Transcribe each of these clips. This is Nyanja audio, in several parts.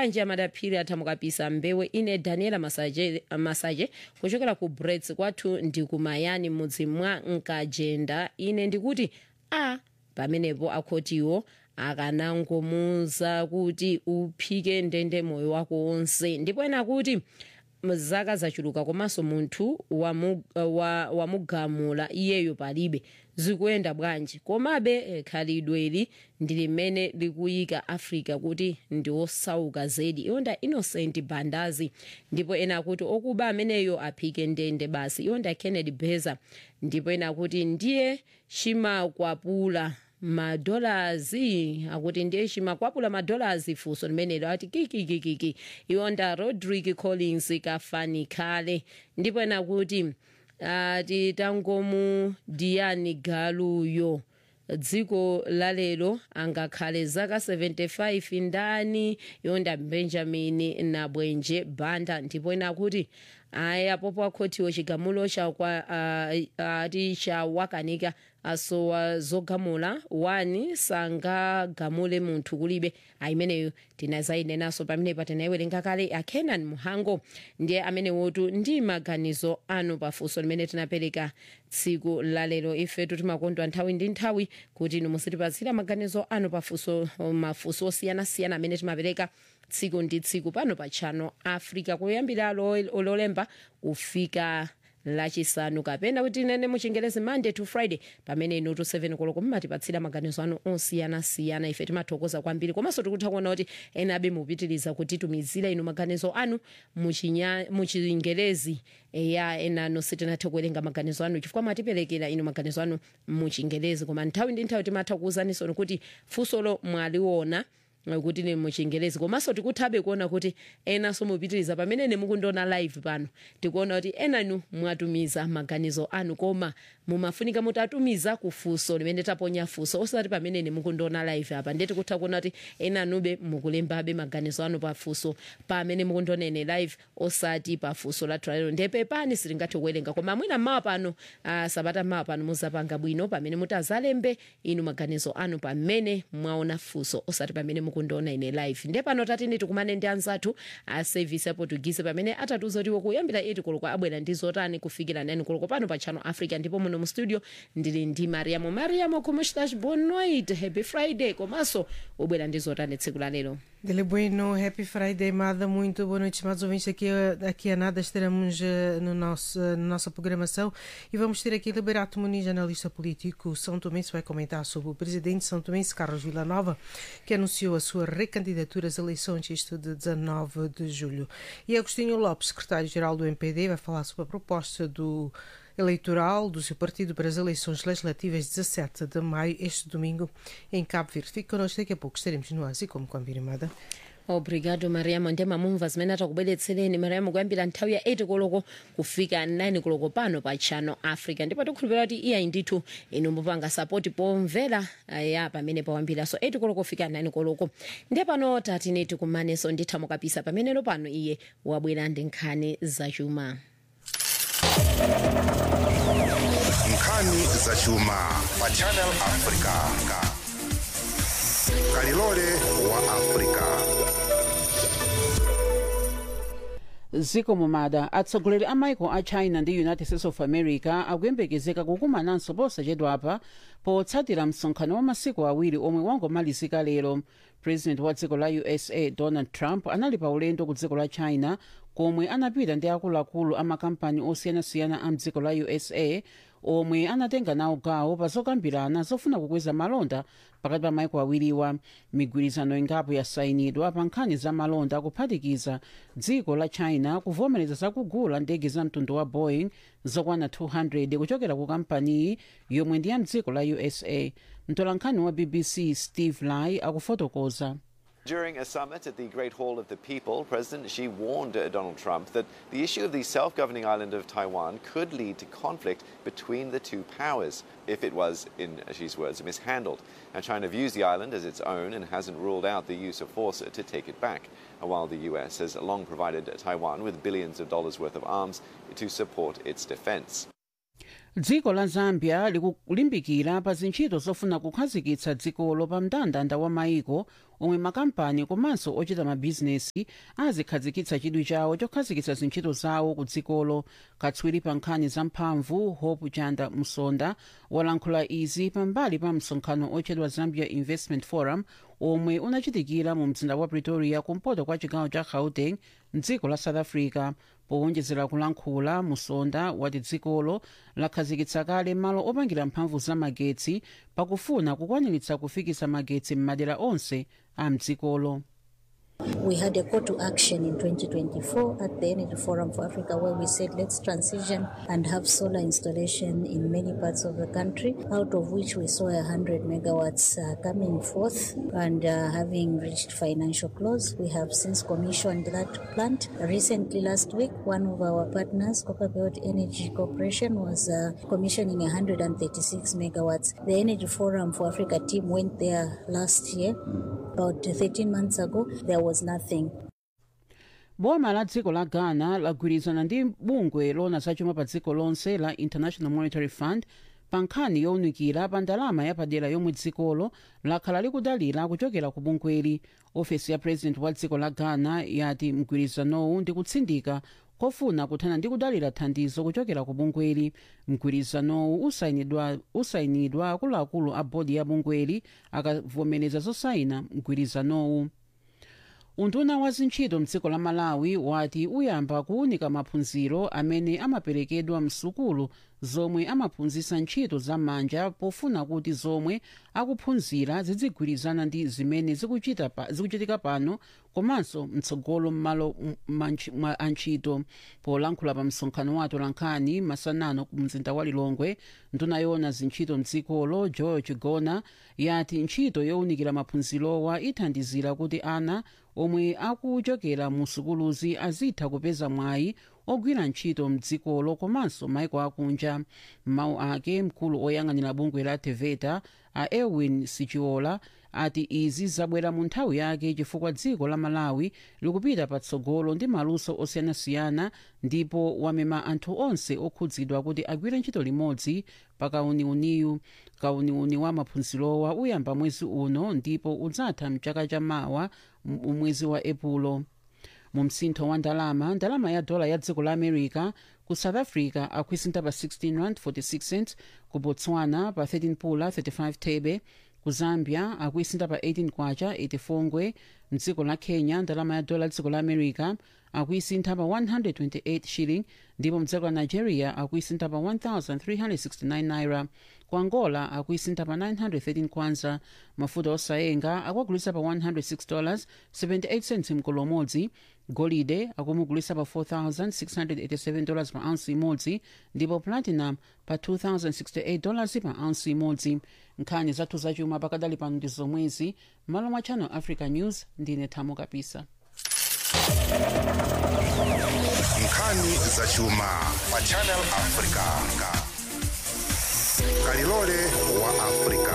bwanji amadaphiri athamukapisa mbewe ine daniela masaje, masaje kuchokera ku brets kwathu ndi kumayani mudzi mwa nkajenda ine ndikuti a pamenepo akhotiwo akanangomuza kuti uphike ndende moyo wako wonse ndipo ena kuti zaka zachuluka komanso munthu wamu- wa- wamugamula iyeyo palibe zikuyenda bwanji komabe eh, khalidweli ndi limene likuyika africa kuti ndi osauka zedi iwonda innocent bandazi ndipo ena akuti okuba ameneyo aphike ndende basi iwonda kennedy beza ndipo ena akuti ndiye chimakwapula madolazi akuti ndiye chimakwapula madolazi funso limenelo ati kikikikiki iwonda rodrick collins kafani khale ndipo ena kuti ati tangomu diyani galuyo dziko lalero angakhale zaka 75 ndani yonda benjamin nabwenje banda ndipo ena kuti aya popo akhotiwo chigamulo chakwa uh, ati chawakanika asowa zogamula wani sangagamule munthu kulibe ayimeneyo tinazayinenanso pamenepa tinayiwerenga kale akenan muhango ndiye amene wotu ndi maganizo anu pafunso limene tinapereka tsiku lalero ifetu timakondwa nthawi ndi nthawi kuti inu musitipatsira maganizo anu pafunso mafunso osiyanasiyana amene timapereka tsiku ndi tsiku pano pa channel africa kuyambira lo- lolemba kufika lachisanu kapena kuti nene muchingerezi monday to friday pamene inu tu 7 koloko mumatipatsira maganizo anu osiyanasiyana ife timathokoza kwambiri komanso tikutha kuona kuti ena abe mupitiriza kutitumizira inu maganizo anu muchinya- muchingerezi ya enano sitinathe kuwerenga maganizo anu chifukwa mwatiperekera inu maganizo anu muchingerezi koma nthawi ndi nthawi timatha kuwuzanisoni kuti funsolo mwaliona kuti ni muchingerezi komanso tikuthabe kuona kuti enanso mupitiriza pamene nemukundiona live pano tikuona kuti enanu mwatumiza maganizo anu koma mumafunika mutatumiza kufunso limene taponya funso osati pamene nemukundiona live apa ndiye tikutha kuona kuti enanube mukulembabe maganizo anu pafunso pamene mukundiona ine live osati pafunso lathu lalero ndiye pepani sitingathe kuwerenga koma mwina mmawa pano uh, sabata mmawa pano muzapanga bwino pamene mutazalembe inu maganizo anu pamene mwaona funso osati pamene mukundiona ine live ndiye pano tatini tikumane ndi anzathu a service ya portuguese pamene atatiuza kuti kuyambira 8 koloko abwera ndi zotani kufikira 9 koloko pano pa channel africa ndipo muno mu studio ndili ndi mariamo mariamo como estás boa noite happy friday komanso ubwera ndi zotani tsiku la lero Dele Bueno, Happy Friday, Mada, muito boa noite, estimados ouvintes. Aqui, a- aqui a nada estaremos eh, no nosso, eh, na nossa programação e vamos ter aqui Liberato Muniz, analista político. São Tomense vai comentar sobre o presidente de São Tomense, Carlos Villanova, que anunciou a sua recandidatura às eleições, isto de 19 de julho. E Agostinho Lopes, secretário-geral do MPD, vai falar sobre a proposta do eleitoral do seu partido para as eleições legislativas 17 de maio, este domingo, em Cabo Verde. Fique connosco, daqui a pouco estaremos no Asi, como combinado. obrigado mariamo ndiye mamumva zimene atakubweretsereni mariamo kuyambira nthawi ya 8 koloko kufika 9 koloko pano pa channel africa ndipo tikhulupirira kuti iyayi ndithu inu mupanga sapoti pomvera ya pamene pawambira so 8 koloko kufika 9 koloko ndiye pano tatine tikumanenso nditha mukapisa pamenepo pano iye wabwera ndi nkhani zachuma nkhani zachuma pa channel africa kalilole wa africa ziko mumada atsogoleri a maiko a china ndi united states of america akuyembekezeka kukumananso posachedwapa potsatira msonkhano wa masiku awiri omwe wangomalizika lero president wa dziko la usa donald trump anali pa ulendo ku dziko la china komwe anapita ndi akuluakulu a makampani osiyanasiyana a mdziko la usa omwe anatenga nawo gawo pa zokambirana zofuna kukweza malonda pakati pa maiko awiriwa migwirizano ingapo yasayinidwa pa nkhani za malonda akuphatikiza dziko la china kuvomereza zakugula ndege za mtundu wa boeing zokwana 200 kuchokera ku kampaniyi yomwe ndi ya mdziko la usa mtolankhani wa bbc steve lai akufotokoza During a summit at the Great Hall of the People, President Xi warned uh, Donald Trump that the issue of the self governing island of Taiwan could lead to conflict between the two powers if it was, in Xi's words, mishandled. Now, China views the island as its own and hasn't ruled out the use of force to take it back, while the US has long provided Taiwan with billions of dollars worth of arms to support its defense. dziko la zambia likulimbikira pa zintchito zofuna kukhazikitsa dzikolo pa mndandanda wa maiko omwe makampani komanso ochita mabhizinesi azikhazikitsa chidwi chawo chokhazikitsa zintchito zawo ku dzikolo katswiri pa nkhani za mphamvu hope chanda msonda walankhula izi pambali pa msonkhano ochedwa zambia investment forum omwe unachitikira mu mzinda wa pretoria kumpoto kwa chigawo cha gauteng mdziko la south africa powonjezera kulankhula musonda wati dzikolo lakhazikitsa kale malo opangira mphamvu za magetsi pakufuna kukwaniritsa kufikisa magetsi m'madera onse a mdzikolo We had a call to action in 2024 at the Energy Forum for Africa where we said let's transition and have solar installation in many parts of the country, out of which we saw 100 megawatts uh, coming forth and uh, having reached financial close. We have since commissioned that plant. Recently, last week, one of our partners, Copperbelt Energy Corporation, was uh, commissioning 136 megawatts. The Energy Forum for Africa team went there last year, about 13 months ago. There was nothing. boma la dziko la ghana lagwirizana ndi bungwe lona zachuma pa dziko lonse la international monetary fund pa nkhani yowunikira pa ndalama yapadera yomwe dzikolo lakhala likudalira kuchokera ku bungweli ofesi ya president wa dziko la ghana yati mgwirizanowu ndi kutsindika kofuna kuthana ndi kudalira thandizo kuchokera ku bungweli mgwirizanowu usayinidwa usayinidwa akuluakulu a bodi ya bungweli akavomereza zosayina mgwirizanowu unduna wa zintchito mdziko la malawi wati uyamba kuwunika maphunziro amene amaperekedwa msukulu zomwe amaphunzitsa ntchito za manja pofuna kuti zomwe akuphunzira zidzigwirizana ndi zimene zikuchita pa, zikuchitika pano komanso mtsogolo m'malo mwa antchito polankhula pa msonkhano wa atolankhani masanano ku mzinda wa lilongwe nduna yona zintchito mdzikolo george gona yati ntchito yowunikira maphunzirowa ithandizira kuti ana omwe akuchokera mu sukuluzi azitha kupeza mwayi ogwira ntchito mdzikolo komanso maiko akunja mawu ake mkulu oyang'anira bungwe la teveta a elwin sichiola ati izi zabwera mu nthawi yake chifukwa dziko la malawi likupita patsogolo ndi maluso osiyanasiyana ndipo wamema anthu onse okhudzidwa kuti agwire ntchito limodzi pa kauniuniyu kauniuni wa maphunzirowa uyamba mwezi uno ndipo udzatha mchaka chamawa mwezi wa epulo mu msintho wa ndalama ndalama ya dola ya dziko la america ku south africa akuisintha pa 16 rand 46 cents ku botswana pa 13 pula 35 thebe ku zambia akuisintha pa 18 kwacha 84 ngwe mdziko la kenya ndalama ya dola ya dziko la america akuisintha pa 128 shilling ndipo mdziko la nigeria akuisintha pa 1369 naira ku angola akuisintha pa 913 kwanza mafuta osayenga akuagulisa pa 106 dollars 78 cents mkolo umodzi golide akumugulisa pa 4687 dollars pa ounce imodzi ndipo platinum pa 2068 dollars pa ounce imodzi nkhani zathu zachuma pakadali pano ndi zomwezi malo mwa channel africa news ndine thamo kapisa nkhani zachuma pa channel africa kalilole wa africa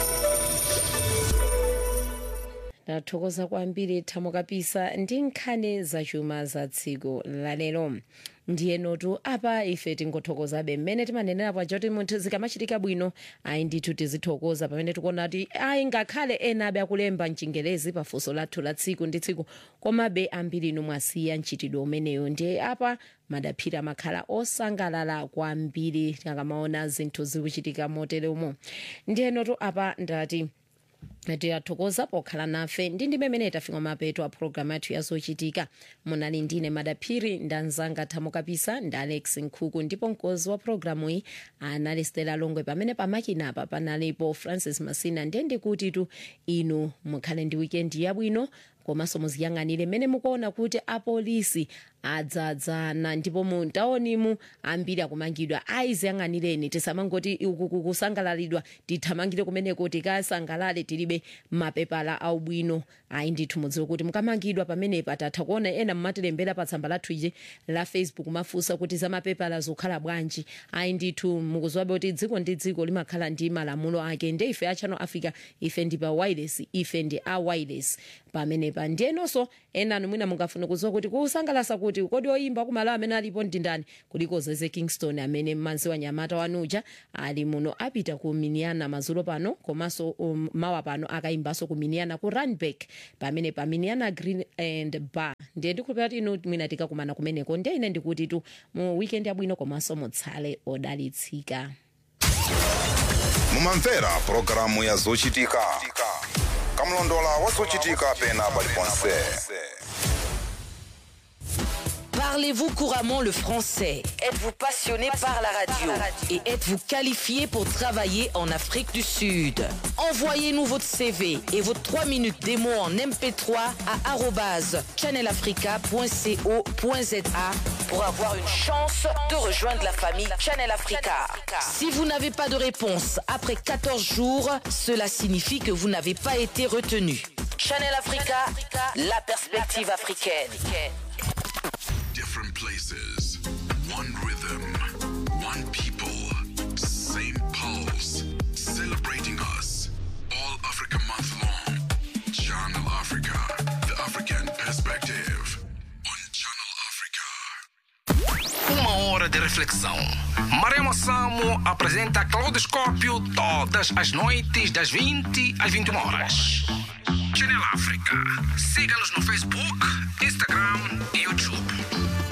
ndathokoza kwambiri thamo kapisa ndi nkhani zachuma za tsiku lalero ndiye notu apa ife tingothokozabe mmene timanenera paja kuti munthu zikamachitika bwino ayi ndithu tizithokoza pamene tikuona kuti ayi ngakhale ena abe akulemba mchingerezi pafunso lathu la tsiku ndi tsiku komabe ambiri inu mwasiya mchitidwe umeneyo ndiye apa madaphiri amakhala osangalala kwambiri tikamaona zinthu zikuchitika moteromo ndiye notu apa ndati tiyathokoza pokhala nafe ndi ndi mmene tafika mapeto a programu yathu yazochitika munali ndine madaphiri ndanzanga thamo kapisa ndi alex nkhuku ndipo mkozi wa programu iyi anali stela longwe pamene pamakinapa panalipo francis masina ndiye ndikuti tu inu mukhale ndi wikendi yabwino komanso muziyang'anire mmene mukuona kuti apolisi adzadzana ndipo muntaonimu ambiri akumangidwa ayiziyang'anireni tisamangoti uku kusangalalidwa tithamangire kumeneko tikasangalale tilibe mapepala aubwino ayi ndithu mudziwe kuti mukamangidwa pamenepa tatha kuona ena mmatilembera pa tsamba lathu ije la facebook mafunsa kuti za mapepala zokhala bwanji ayi ndithu mukuziwabe kuti dziko ndi dziko limakhala ndi malamulo ake nde ife a channel africa ife ndi pa wireless ife ndi a wireless pamene pamenepa ndiyenonso enanu mwina mungafuna kudziwa kuti kusangalasa kuti kodi oyimba kumalo amene alipo ndi ndani kuliko zeze kingston amene mmanzi wa nyamata wanuja ali muno apita ku miniana mazulo pano komanso um, mawa pano akayimbanso ku miniana ku runback pamene pa miniana green and bar ndiye ndikhulupira kuti inu mwina tikakumana kumeneko ndiye ine ndikuti tu mu weekend yabwino komanso mutsale odalitsika mumamvera pulogalamu ya zochitika kamlondola wa zochitika pena paliponse Parlez-vous couramment le français Êtes-vous passionné par la radio Et êtes-vous qualifié pour travailler en Afrique du Sud Envoyez-nous votre CV et vos 3 minutes démo en MP3 à arobase channelafrica.co.za pour avoir une chance de rejoindre la famille Channel Africa. Si vous n'avez pas de réponse après 14 jours, cela signifie que vous n'avez pas été retenu. Channel Africa, la perspective africaine. Different places, one rhythm, one people, same pulse, celebrating us. All Africa month long. Channel Africa, the African perspective. On Channel Africa. Uma hora de reflexão. Maremo Samo apresenta Claudoscópio todas as noites, das 20 às 21 horas. Channel África. Siga-nos no Facebook, Instagram e YouTube.